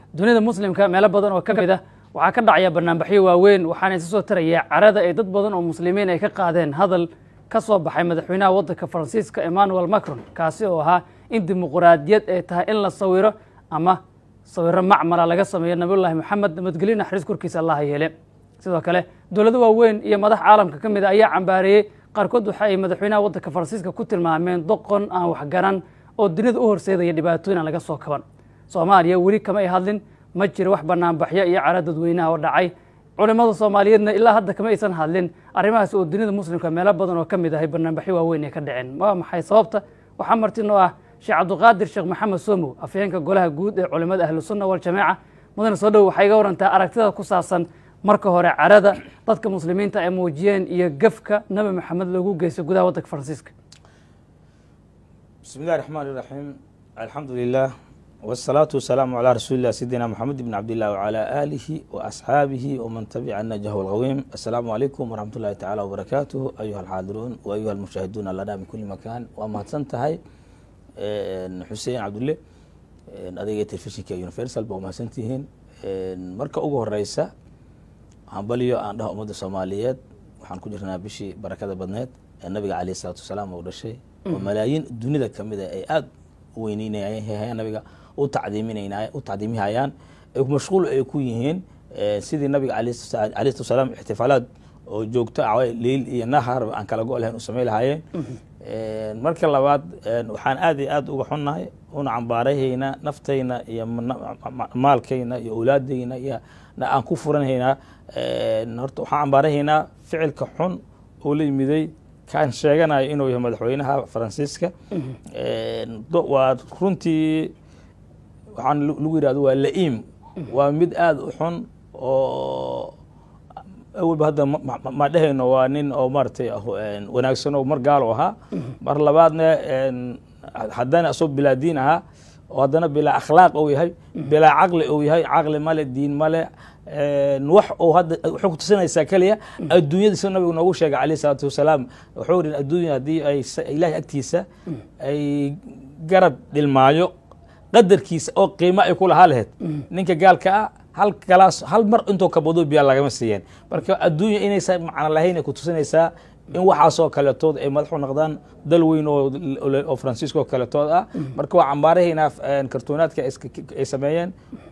dunida muslimka meelo badan oo ka mid ah waxaa ka dhacaya banaanbaxyo waaweyn waxaana isa soo taraya carada ay dad badan oo muslimiin ay ka qaadeen hadal ka soo baxay madaxweynaha waddanka faransiiska emmanuel macron kaasi oo ahaa in dimuquraadiyad ay tahay in la sawiro ama sawiro macmala laga sameeyo nabiyullaahi moxamed nabadgelyo naxariis korkiisa allaha yeele sidoo kale dowlado waaweyn iyo madax caalamka ka mid a ayaa cambaareeyey qaarkood waxa ay madaxweynaha waddanka faransiiska ku tilmaameen doqon aan waxgaran oo dunida u horseedaya dhibaatooyin aan laga soo kaban soomaaliya weli kama ay hadlin ma jiro wax banaanbaxyo iyo cara dadweynaha oo dhacay culimmada soomaaliyeedna ilaa hadda kama aysan hadlin arrimahaas oo dunida muslimka meelo badan oo ka mid ahay banaanbaxyo waaweyn ay ka dhaceen waa maxay sababta waxaa martinoo ah sheekh cabdiqaadir sheekh maxamed somow afhayeenka golaha guud ee culimmada ahlusunna waljamaaca mudane soo dhow waxay iga warantaa aragtida ku saabsan marka hore carada dadka muslimiinta ay muujiyeen iyo gafka nabi maxamed loogu geystay gudaha waddanka faransiiska bismi illahi raxmaan iraxiim alxamdu lilah wsalaatu wasalaamu calaa rasuuli lah sayidina moxamed bn cabdillah wcalaa aalihi wa asxaabihi waman tabica najah alqawiim assalaamu calaykum waraxmat ullahi tacala wbarakaatuh ayuha alxaadiruun wa ayuha almushaahiduuna lana min kuli makaan waa mahadsan tahay xuseen cabdulle adayga telefishinka universal ba mahadsan tihiin marka ugu horeysa hambaliyo aan dhaha ummadda soomaaliyeed waxaan ku jirnaa bishii barakada badneed ee nabiga caleyh isalaatu wasalaam uu dhashay oo malaayiin dunida kamid a ay aada u weyneynayaan nabiga u tacdiiminayna u tacdiimihayaan mashquul ay ku yihiin sidii nabiga caleyh salatu wasalaam ixtifaalaad oo joogto ah leyl iyo nahar aan kala go' lahayn u samey lahaayeen marka labaad waxaan aad iyo aad uga xunnahay una cambaarahaynaa naftayna iyo maalkayna iyo awlaadayna iyo aan ku furanhaynaa horta waxaan cambaarahaynaa ficilka xun oo la yimiday kaan sheeganayo inuu yahay madaxweynaha faransiiska waa runtii waxaan lagu yidhahdo waa la-iim waa mid aada u xun oo awalba hadda ma dhehayno waa nin oo maaratay wanaagsan oo mar gaalo ahaa mar labaadna haddana asoo bilaa diin ahaa oo haddana bilaa akhlaaq ou yahay bilaa caqli ou yahay caqli male diin male wax uu hadda waxay ku tusinaysaa keliya adduunyada sida nabigu noogu sheegay calayh isalaatu wasalaam wuxuu yihi adduunya haddii ay ilahay agtiisa ay garab dhilmaayo qadarkiisa oo qiimo ay ku lahaa lahayd ninka gaalka ah hal galaas hal mar intoo kabado biyaa lagama siiyeen marka adduunya inaysa macno lahayn ay ku tusinaysaa in waxaasoo kaletood ay madax u noqdaan dal weyn oo faransiiska oo kaletood ah marka waa cambaarahaynaa kartoonaadka ay sameeyeen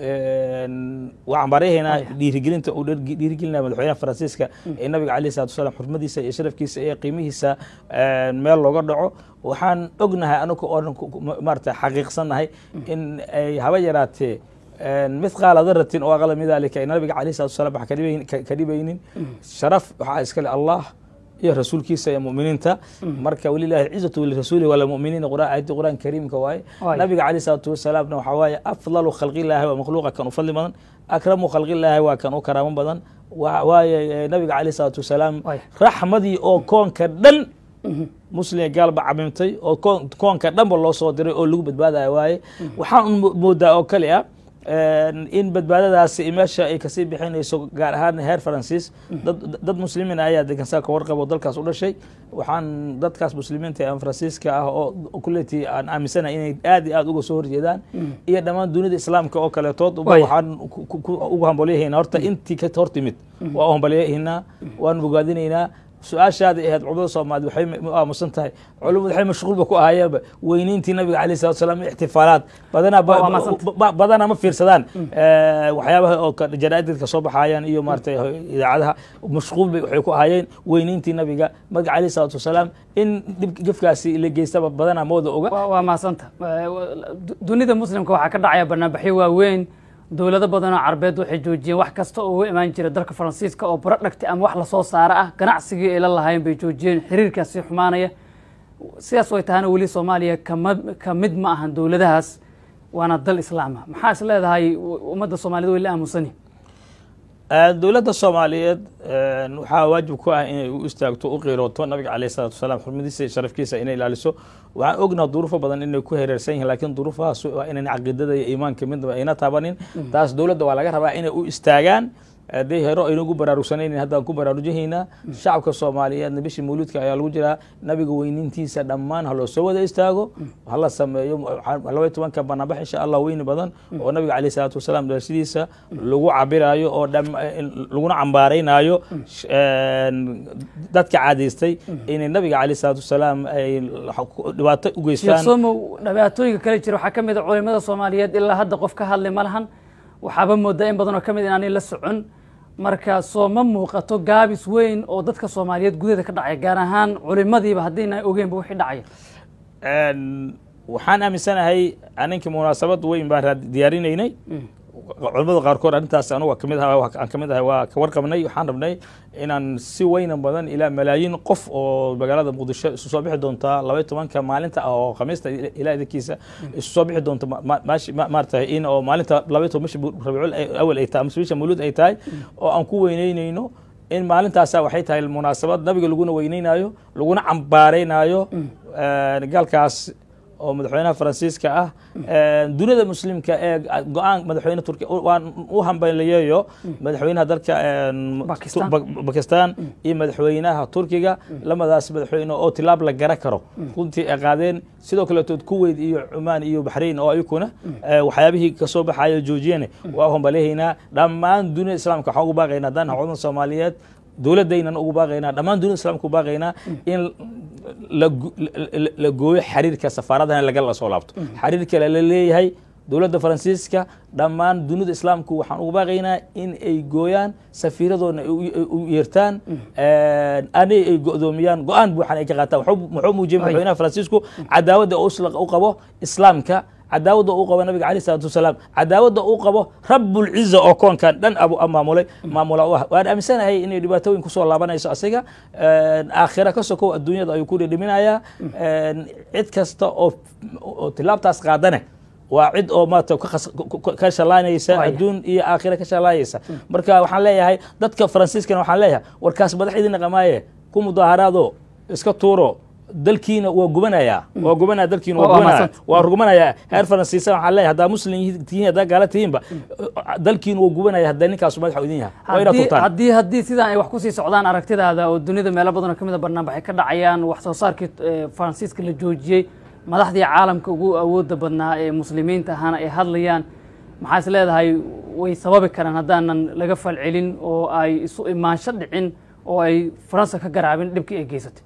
waa cambaarahaynaa dhiirigelinta uu dhiirigelinaya madaxweynaha faransiiska ee nabiga alayh salatu wasalaam xurmadiisa iyo sharafkiisa iyo qiimihiisa meel looga dhaco waxaan ognahay anagu oo maarata xaqiiqsannahay in ay haba yaraatee mithqaala daratin oo aqla min dalika nabiga alayh salatu wasalam wax ka dhibaynin sharaf waxaa iskale allah iyo rasuulkiisa iyo muminiinta marka walilahi alcizatu lirasuulihi walamuminiina ayadii qur'aan kariimka waaye nabiga caleyh salaatu wasalaamna waxaa waaye afdalu khalqillaahi waa makhluuqa kan u fadli badan akramu khalqillaahi waa kan u karaamo badan waaye nabiga caleyh salaatu wasalaam raxmadii oo koonka dhan muslim gaalba camimtay oo koonka dhanba loo soo diray oo lagu badbaadaya waaye waxaan moodaa oo kale ah in badbaadadaasi meesha ay kasii bixinayso gaar ahaan heer faransiis dad muslimiin ayaa degansaa ka warqabo dalkaas u dhashay waxaan dadkaas muslimiinta ee faransiiska ah oo kuletii aan aaminsanahay inay aad iyo aad uga soo horjeedaan iyo dhammaan dunida islaamka oo kaletood waxaan ugu hambalyahaynaa horta intii ka hor timid waa u hambalyahaynaa waan bogaadinaynaa su-aashaada ahayd culimada soomaaliyed waxay aamusan tahay culimadu waxay mashquulba ku ahaayeenba weyneyntii nabiga alayh salatu wasalaam ixtifaalaad badanaa badanaa ma fiirsadaan waxyaabaha oo jaraaidka soo baxaayaan iyo maaratay idaacadaha mashquul bay waxay ku ahaayeen weyneyntii nabiga nabiga alayh salatu wasalaam in dhib gefkaasi la geystaba badanaa mooda oga waa mahadsanta dunida muslimka waxaa ka dhacaya banaanbaxyo waaweyn dowlado badanoo carbeed waxay joojiyeen wax kasta oo uga imaan jira dalka faransiiska oo barodhagti ama wax lasoo saaro ah ganacsigii ay la lahayn bay joojiyeen xiriirkaasi xumaanaya sidaas way tahana weli soomaaliya kama ka mid ma ahan dowladahaas waana dal islaama maxaa is leedahay ummadda soomaaliyed way la aamusani dowladda soomaaliyeed waxaa waajib ku ah inay u istaagto u qiirooto nabiga caleyh salatu wasalaam xurmadiisa iyo sharafkiisa inay ilaaliso waxaan ognaha duruufo badan inay ku hereersan yihin lakiin duruufahaas waa inan caqiidada iyo iimaanka midnaba ayna taabanin taas dowladda waa laga rabaa inay u istaagaan haddii hero aynagu baraarugsanaynin haddaan ku baraarujinaynaa shacabka soomaaliyeedna bishii mawluudka ayaa lagu jiraa nabiga weynintiisa dhammaan ha loo soo wada istaago hala sameeyo labaiy tobanka banaanbax insha allah weyni badan oo nabiga caleyh salaatu wasalaam dhalashadiisa lagu cabiraayo oo laguna cambaaraynaayo dadka caadaystay inay nabiga caleyh salaatu wasalaam ay dhibaato u geystaan somow dhibaatooyinka kale jira waxaa ka mid a culimada soomaaliyeed ilaa hadda qof ka hadli ma lahan waxaaba moodaa in badan oo ka mid inaanay la socon marka soo ma muuqato gaabis weyn oo dadka soomaaliyeed gudaheeda ka dhacaya gaar ahaan culimadiiba haddiina ogeynba wixii dhacaya waxaan aaminsanahay aninkii munaasabad weyn baan diyaarinaynay culamada qaarkood arrintaas anugu kamid aan kamid ahay waa ka warqabnay waxaan rabnay inaan si weynan badan ilaa malaayiin qof oo magaalada muqdisho isu soo bixi doontaa labaiy tobanka maalinta ah oo khamiista ilaa idinkiisa isu soo bixi doonta maarata in oo maalinta labaiy toban bisha rabiicul awal ay tahay mise bisha mawluud ay tahay oo aan ku weyneynayno in maalintaasa waxay tahay munaasabad nabiga laguna weyneynayo laguna cambaaraynaayo gaalkaas oo madaxweynaha faransiiska ah duniyada muslimka ee go-aan madaxweyne turkiya waan u hambaliyeeyo madaxweynaha dalka bakistan iyo madaxweynaha turkiga lamadaas madaxweyne oo tilaab la gara karo runtii ay qaadeen sidoo kaletood kuwait iyo cumaan iyo baxrain oo ayakuna waxyaabihii kasoo baxayo joojiyane waa u hambaliyahaynaa dhammaan duniyada islaamka waxaan ugu baaqaynaa haddaan culamada soomaaliyeed dowladaynan ugu baaqaynaa dhammaan dunida islamka ugu baaqaynaa in la gooyo xiriirka safaaradana lagala soo laabto xiriirka lala leeyahay dowladda faransiiska dhammaan dunida islaamku waxaan ugu baaqaynaa in ay gooyaan safiiradoodna u yeertaan ani ay go'doomiyaan go-aan buuxan ay ka qaataan muxuu muujiyey madaxweynaha faransiisku cadaawadda u qabo islaamka cadaawadda uu qabo nabiga alay salatu wasalaam cadaawadda uu qabo rabulciza oo koonkan dhan abu maamulay maamula u ah waan aaminsanahay inay dhibaatooyin kusoo laabanayso asiga aakhira ka sokow adduunyada ayuu ku dhidhiminayaa cid kasta oo tilaabtaas qaadane waa cid oo maarata ka shalaanaysa adduun iyo aakhira ka shalaanaysa marka waxaan leeyahay dadka faransiiskana waxaan leeyahay warkaas madax idin qamaaye ku mudaaharaado iska tuuro dalkiina waa gubanaya waa gubanaya dalkiina waa gubanaya waa rugumanaya heer faransiisa waxaan leeyahay haddaa muslim tihiin haddaa gaala tihiinba dalkiina waa gubanaya haddaa ninkaasu madaxa idin yahay waa inaad turtaan haddii haddii sidaan ay wax kusii socdaan aragtidaada oo dunida meelo badan oo ka mid a barnaamijay ka dhacayaan wax soo saarkii faransiiska la joojiyey madaxdii caalamka ugu awooda badnaa ee muslimiinta ahaana ay hadlayaan maxaa is leedahay way sababi karaan haddaanan laga falcelin oo ay isu imaansho dhicin oo ay faransa ka garaabin dhibkii ay geysatay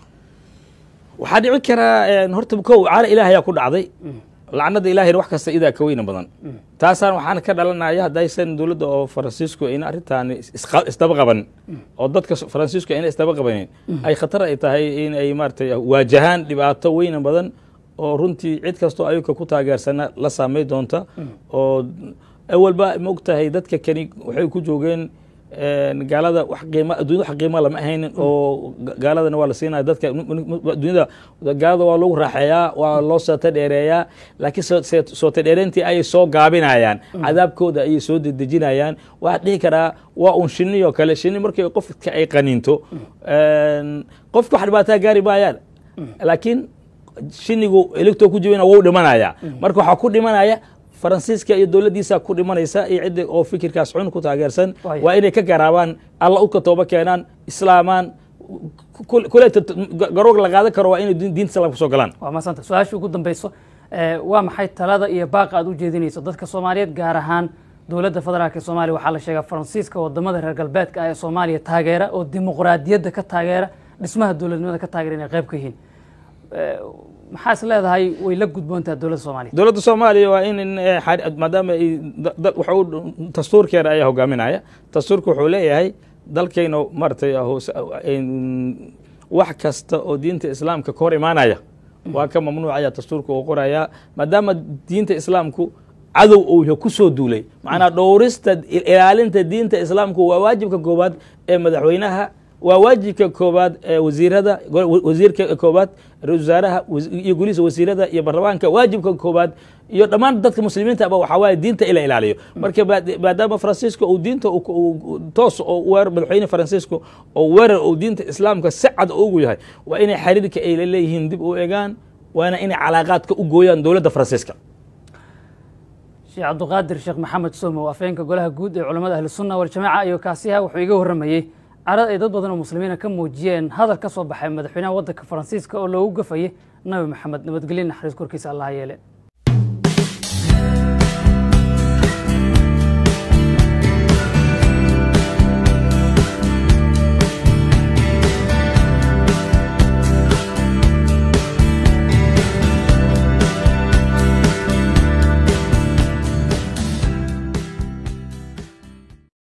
waxaa dhici karaa horta kow caala ilaahayaa ku dhacday lacnada ilahayna wax kasta idaa ka weyna badan taasaan waxaan ka dhalanaya haddaysan dowladda oo faransiisku ayna arrintaan isdaba qaban oo dadka faransiisku ayna isdaba qabanin ay khatar ay tahay in ay maaratay waajahaan dhibaato weyna badan oo runtii cid kastoo ayuka ku taageersana la saamay doonta oo awalba ma og tahay dadka kani waxay ku joogeen gaalada wax qiima addunyada wax qiima lama ahaynin oo gaaladana waa la siinaya dadka addunyada gaalada waa lagu raaxeeyaa waa loo soota dheereeyaa laakiin soota dheereyntii ayay soo gaabinayaan cadaabkooda ayay soo dedejinayaan waxaa dhihi karaa waa un shini oo kale shini markii qofka ay qaninto qofka wax dhibaataa gaari maayaan laakiin shinigu eligtoo ku jibina wou dhimanaya marka waxaa ku dhimanaya faransiiska iyo dowladdiisa ku dhimanaysa iyo cidda oo fikirkaas xun ku taageersan waa inay ka garaabaan alla u ka tooba keenaan islaamaan kuleeta garoog la qaadan karo waa inay diinta islaamka soo galaan waa maasanta su-aasha ugu dambeyso waa maxay talada iyo baaqa aad u jeedinayso dadka soomaaliyeed gaar ahaan dowladda federaalk ee soomaaliya waxaa la sheegaa faransiiska wadamada reer galbeedka ah ee soomaaliya taageera oo dimuqraadiyadda ka taageera dhismaha dowladnimada ka taageera inay qayb ka yihiin maxaa is leedahay way la gudboontaha dowladda soomaaliya dowladda soomaaliya waa in maadaama waxu dastuurkeeda ayaa hogaaminaya dastuurka wuxuu leeyahay dalkayna maratay wax kasta oo diinta islaamka ka hor imaanaya waa ka mamnuucaya dastuurka uu qoraya maadaama diinta islaamku cadow uu kusoo duulay macnaa dhowrista ilaalinta diinta islaamku waa waajibka koowaad ee madaxweynaha waa waajibka koobaad ee wasiirada wasiirka koobaad ra-isul wasaaraha iyo golihiisa wasiirada iyo baarlamaanka waajibka koobaad iyo dhammaan dadka muslimiinta aba waxaa waaye diinta ila ilaaliyo marka maadaama faransiiska uu diinta toos oo weer madaxweyne faransiisku oo weerar uu diinta islaamka si cad ugu yahay waa inay xiriirka ay la leeyihiin dib u egaan waana inay calaaqaadka u gooyaan dowladda faransiiska sheekh cabduqaadir sheekh maxamed somo afhayeenka golaha guud ee culamada ahlusunna waljamaaca iyo kaasiha wuxuu iga warramayey carada ay dad badan oo muslimiina ka muujiyeen hadal ka soo baxay madaxweynaha waddanka faransiiska oo loogu gafayay nabi maxamed nabadgelye naxariis korkiisa allah yeele